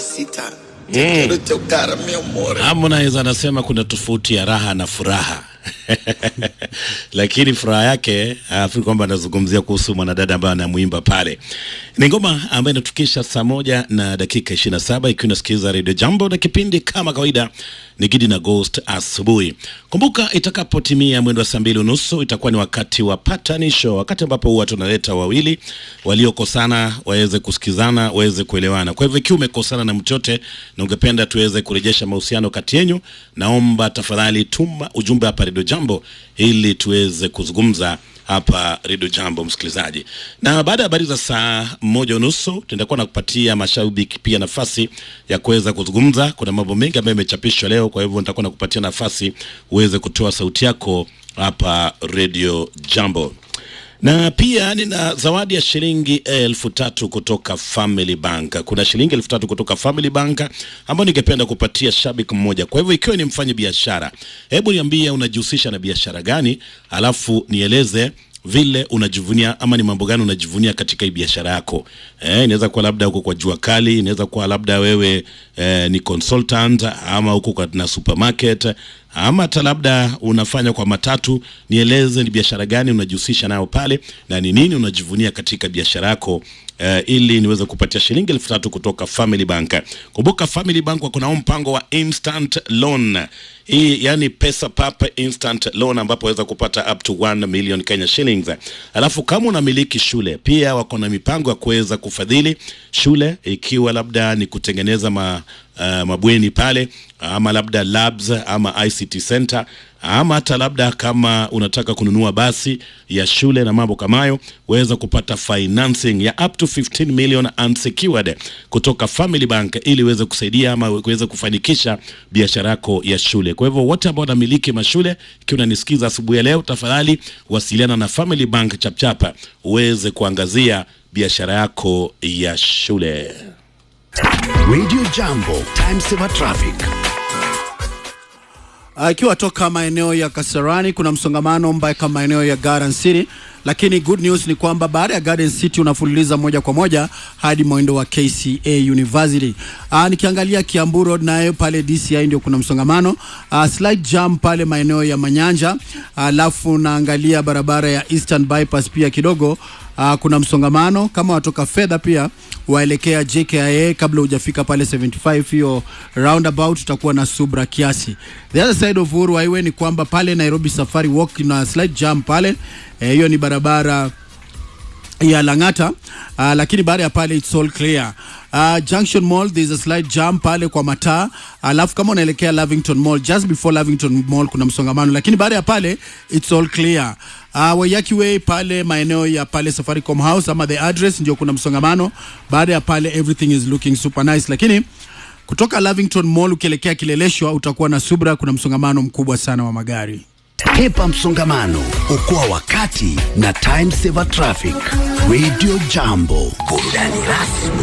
sita Te quiero chocar mi amor Harmonize anasema kuna tofauti ya raha na furaha lakini furaha yake afikiri kwamba anazungumzia kuhusu mwanadada ambaye anamwimba pale. Ni ngoma ambayo inatukisha saa moja na dakika 27 ikiwa unasikiliza Radio Jambo na kipindi kama kawaida ni Gidi na Ghost asubuhi. Kumbuka itakapotimia mwendo wa saa mbili unusu itakuwa ni wakati wa patanisho, wakati ambapo huwa tunaleta wawili waliokosana waweze kusikizana, waweze kuelewana. Kwa hivyo ikiwa umekosana na mtu yote na ungependa tuweze kurejesha mahusiano kati yenu, naomba tafadhali tuma ujumbe hapa Radio Jambo ili tuweze kuzungumza hapa Radio Jambo, msikilizaji. Na baada ya habari za saa moja unusu tutakuwa na kupatia mashabiki pia nafasi ya kuweza kuzungumza. Kuna mambo mengi ambayo yamechapishwa leo, kwa hivyo nitakuwa nakupatia nafasi uweze kutoa sauti yako hapa Radio Jambo na pia nina zawadi ya shilingi elfu tatu kutoka Family Bank. Kuna shilingi elfu tatu kutoka Family Bank ambayo ningependa kupatia shabiki mmoja. Kwa hivyo ikiwa ni mfanya biashara, hebu niambie unajihusisha na biashara gani, alafu nieleze vile unajivunia ama ni mambo gani unajivunia katika hii biashara yako. Eh, inaweza kuwa labda uko kwa jua kali, inaweza kuwa labda wewe eh, ni consultant ama uko kwa na supermarket ama hata labda unafanya kwa matatu. Nieleze ni biashara gani unajihusisha nayo pale na ni nini unajivunia katika biashara yako. Uh, ili niweze kupatia shilingi elfu tatu kutoka Family Bank. Kumbuka Family Bank wako na mpango wa instant loan hii, yani pesa papa instant loan, ambapo waweza kupata up to 1 million Kenya shillings. Alafu kama unamiliki shule pia wako na mipango ya kuweza kufadhili shule, ikiwa labda ni kutengeneza ma, uh, mabweni pale ama labda labs ama ICT center ama hata labda kama unataka kununua basi ya shule na mambo kama hayo, waweza kupata financing ya up to 15 million unsecured kutoka Family Bank ili iweze kusaidia ama uweze kufanikisha biashara yako ya shule. Kwa hivyo wote ambao wanamiliki mashule, ikiwa unanisikiza asubuhi ya leo, tafadhali wasiliana na Family Bank chapchapa uweze kuangazia biashara yako ya shule. Radio Jambo, time saver traffic. Ikiwa toka maeneo ya Kasarani kuna msongamano mpaka maeneo ya Garden City, lakini good news ni kwamba baada ya Garden City unafululiza moja kwa moja hadi mwendo wa KCA University. Aa, nikiangalia Kiambu Road nayo pale DCI ndio kuna msongamano. Aa, slight jam pale maeneo ya Manyanja, alafu naangalia barabara ya Eastern Bypass pia kidogo Uh, kuna msongamano kama watoka fedha pia waelekea JKIA kabla hujafika pale 75 hiyo roundabout utakuwa na subra kiasi. The other side of Uhuru Highway ni kwamba pale Nairobi Safari Walk na slight jam pale hiyo, eh, ni barabara ya Lang'ata uh, lakini baada ya pale it's all clear. Uh, Junction Mall there is a slight jam pale kwa mataa, alafu kama unaelekea Lavington Mall, just before Lavington Mall kuna msongamano, lakini baada ya pale it's all clear. Uh, Wayaki Way pale maeneo ya pale Safaricom House ama the address ndio kuna msongamano. Baada ya pale everything is looking super nice, lakini kutoka Lavington Mall ukielekea Kileleshwa utakuwa na subra, kuna msongamano mkubwa sana wa magari. Hepa msongamano, okoa wakati na time saver traffic. Radio Jambo, burudani rasmi